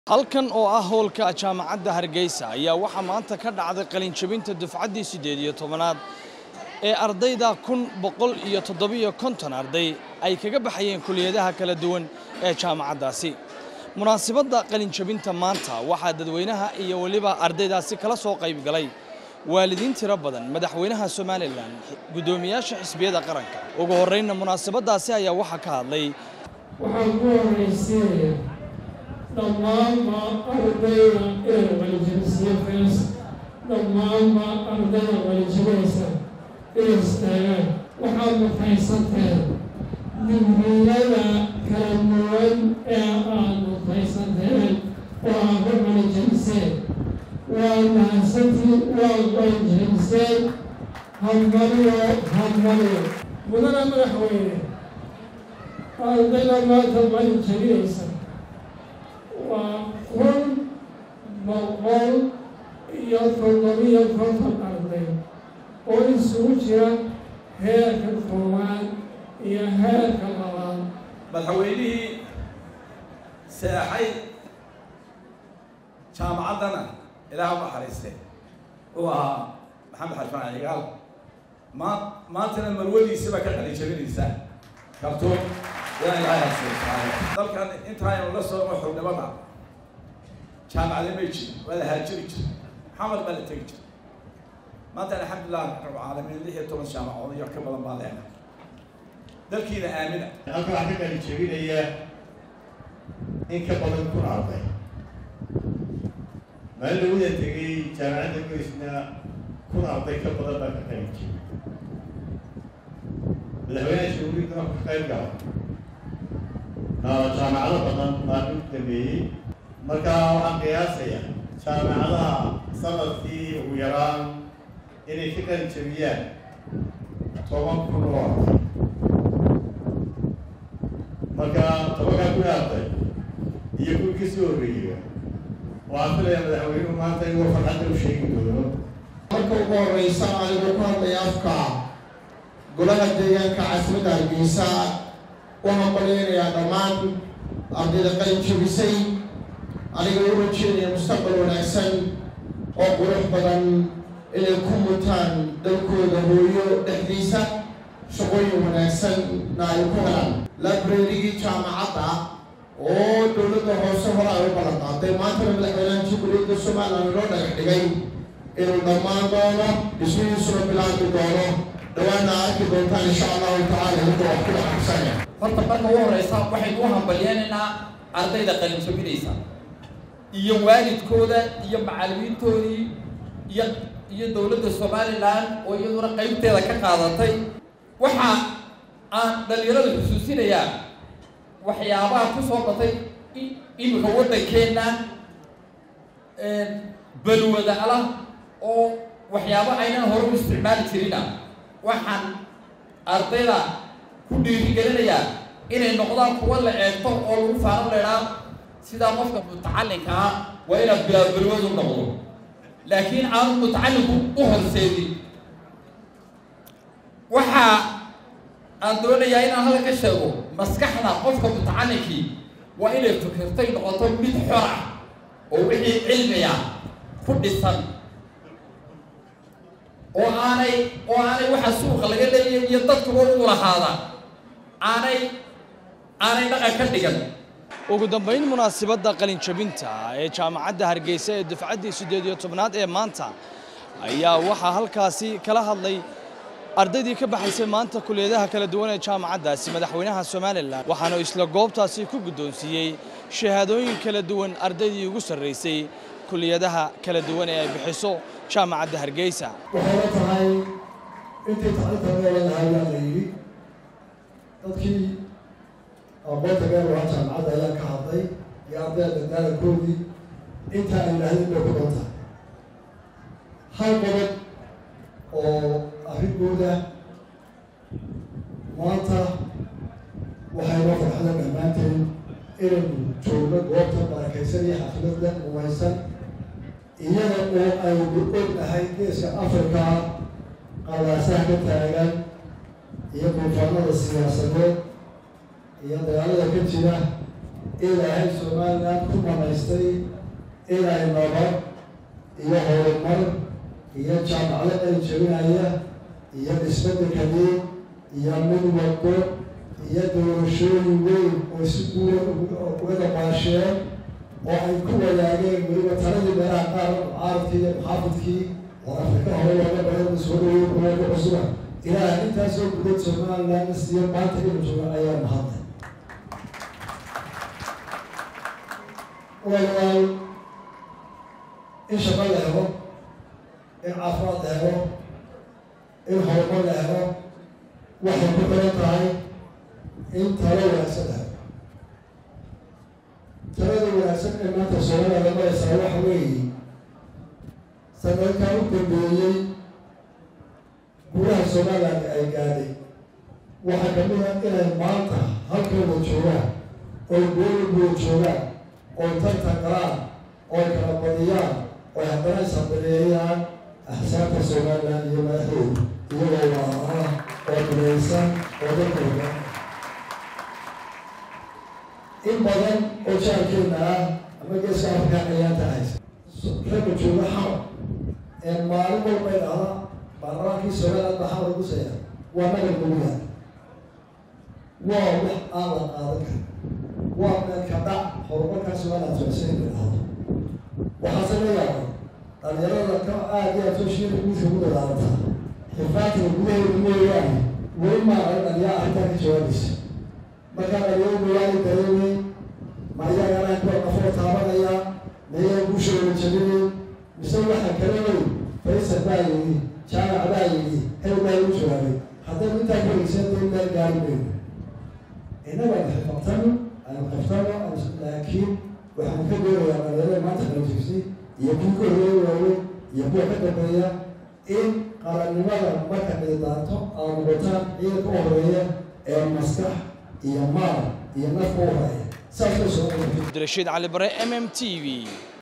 halkan oo ah howlka jaamacadda hargeysa ayaa waxaa maanta ka dhacday qalinjabinta dufcaddii siddeed iyo tobanaad ee ardayda kun boqol iyo toddobiyo konton arday ay kaga baxayeen kuliyadaha kala duwan ee jaamacaddaasi munaasabadda qalinjabinta maanta waxaa dadweynaha iyo weliba ardaydaasi kala soo qayb galay waalidiin tiro badan madaxweynaha somalilan guddoomiyaasha xisbiyada qaranka ugu horreynna munaasabaddaasi ayaa waxaa ka hadlay waxaan ku horeysiinaya dhammaanba ardayda inay qalijabisiyo fees dhammaanba ardayda qalijabinaysa inay istaagaan waxaad mutaysanteen digriyada kala duwan ee aad mutaysanteen oo aad ku qalijabiseen waad mahadsantiin waad qalijabiseen hadmaliyo hadmaliyo mudana madaxweyne ardayda maanta qalin jabinaysa waa kun boqol iyo toddobiyo konton arday oo isugu jira heerka koowaad iyo heerka labaad madaxweynihii seexay jaamacaddana ilaah u naxariiste uu ahaa maxamed xarfaan cigaal maa maantana marwadiisiba ka qalin jabinaysa kartuun ilaa ilaahay hasuusaano dalkan intaaynu la soomo xognimada jaamacada may jirin waa la haajiri jira maxamed baa la tegi jira maanta alxamdulilah rabcaalamiin lix iyo toban jaamacood iyo ka badan baa leena dalkiina aamina halka waxaa ka qalin jebinaya in ka badan kun arday maalin lawada tegay jaamacadda goysna kun arday ka badan baa ka qalin jebin madaxweynaha shuguurida marku ka qayb gala jaamacado badan baa u dhameeyey marka waxaan qiyaasayaa jaamacadaha sanadkii ugu yaraan inay ka qalin jebiyaan toban kun oo arday marka tobankaa kun arday iyo kun ka soo horreeya waxaan filayaa madaxweynuhu maanta inuu farxadda u sheegi doono marka ugu horeysa anigoo ku hadlaya afka golaha deegaanka caasimadda hargeysa waxaan qalaynayaa dhammaan ardayda qalin jabisay aniga u rajeedaya mustaqbal wanaagsan oo qurux badan inay ku mutaan dalkooda hooyo dhexdiisa shaqooyin wanaagsanna ay ku helaan librarygii jaamacadda oo dowladda hoose hore ay u ballan qaaday maantana madaxweynaha jamhuuriyadda somalilan loo dhagax dhigay inuu dhammaan doono dhismihiisuna bilaabmi doono dhawaana arki doontaan insha allahu tacala inta wax ku dhaqabsanaya horta marka ugu horeysa waxaynu u hambalyeenaynaa ardayda qalin jabinaysa iyo waalidkooda iyo macallimiintoodii iyo iyo dowladda somalilan oo iyaduna qaybteeda ka qaadatay waxa aan dhalinyarada xusuusinayaa waxyaabaha ku soo batay iminka waddankeenna balwada alah oo waxyaabo aynan hore u isticmaali jirina waxaan ardayda ku dhiirigelinayaa inay noqdaan kuwa la eegto oo lagu faano leedhaa sidaa qofka mutacalinka ah waa inaad bilaabalwadu noqdo laakiin aanu mutacalinku u horseedin waxaa aan doonayaa inaan hadal ka sheego maskaxda qofka mutacalinkii waa inay fikirtay noqoto mid xor ah oo wixii cilmiga ku dhisan oo aanay oo aanay waxa suuqa laga leeyay iyo dadkuba u lahaada aanay aanay dhaqan ka dhigan ugu dambayn munaasabadda qalinjabinta ee jaamacadda hargeysa ee dufcaddii siddeed iyo tobnaad ee maanta ayaa waxaa halkaasi kala hadlay ardaydii ka baxaysay maanta kuliyadaha kala duwan ee jaamacaddaasi madaxweynaha somalilan waxaana isla goobtaasi ku guddoonsiiyey shahaadooyin kala duwan ardaydii ugu sarraysay kuliyadaha kala duwan ee ay bixiso jaamacadda hargeysa waxayna tahay intii tacliinta leeladahay yaa la yidhi dadkii aqoonta gaar waa jaamacadda ayaa ka hadlay iyo ardayda dadaalkoodii intaa ay lahaydin bay ku doon tahay hal qodob oo arrinkooda maanta waxaynoo farxada dhammaanteen inaynu joogno goobta barakaysan iyo xafladda umaysan iyada oo aynu ognahay geeska africa qalaasaha ka taagan iyo duufaanada siyaasadeed iyo dagaalada ka jira ilaahay somaliland ku manaystay inay nabad iyo horumar iyo jaamacado ay jebinaya iyo dhisbeddelkadii iyo mid wado iyo doorashooyin weyn oo si guura uga dabaasheen oo ay ku wadaageen weliba taladii meelaha qaar mucaaradkii iyo muxaafidkii oo afrika hore looga badan soo dhaweey kuwada cusuba ilaaha intaasoo gudad somaliland siiyo maanta inu jooga ayaa mahadlay walaal in shaqo la helo in caafimaad la helo in horumar la helo waxay ku xiran tahay in talo wanaagsan la helo talada wanaagsan ee maanta soomaliya maraysaa waxa weeye sanadkan u dambeeyey gudaha somaliland ay gaadhay waxaa kamid a inay maanta halkooda joogaan oy goolagooda joogaan oy tartan galaan oy kala badiyaan oy haddana ishabareeyaan axsaabta somaliland iyo madaxdooda iyagoo waaa oo dulaysan oo dadkooda in badan oo jaarkeena ah ama geeska afrika ayaa tahay ragga jooga xamar ee maalin walba idhahda baarlamaankii somaliland baa xamar gusaya waa nagal gowyaa waa wax aan la qaadan kara waa meelka dhac horumarkaa somaliland socosay idhahdo waxaase la yaabay dhalinyarada ka aad iyo aad sooshiina guudka ku dadaalantaa xifaadka gudaheeda mooyaane weli maara dhaliyaa arrintaa ka jawaabaysa markaa dhalinyaro mooyaane dareemay ma iyagana kuwa qafoo taabanaya mayaa guushooda jabinay mise waxa kala wey faysal baa yidhi jaamac baa yidhi hel baa igu jawaabay haddaynu intaa ka hegsan dee meel gaari mayno innaga xifabtano aynu qaftano laakiin waxaanu ka doonayaa dhalinyarada maanta kala jirsay iyo kuwa ka horeeya waaweyn iyo kuwa ka dambeeya in qarannimada marka dhidaanto aad noqotaan ciidanka u horeeya ee maskax iyo maal iyo nafka u horeeya saas loo soo cabdirashiid cali bare m m t v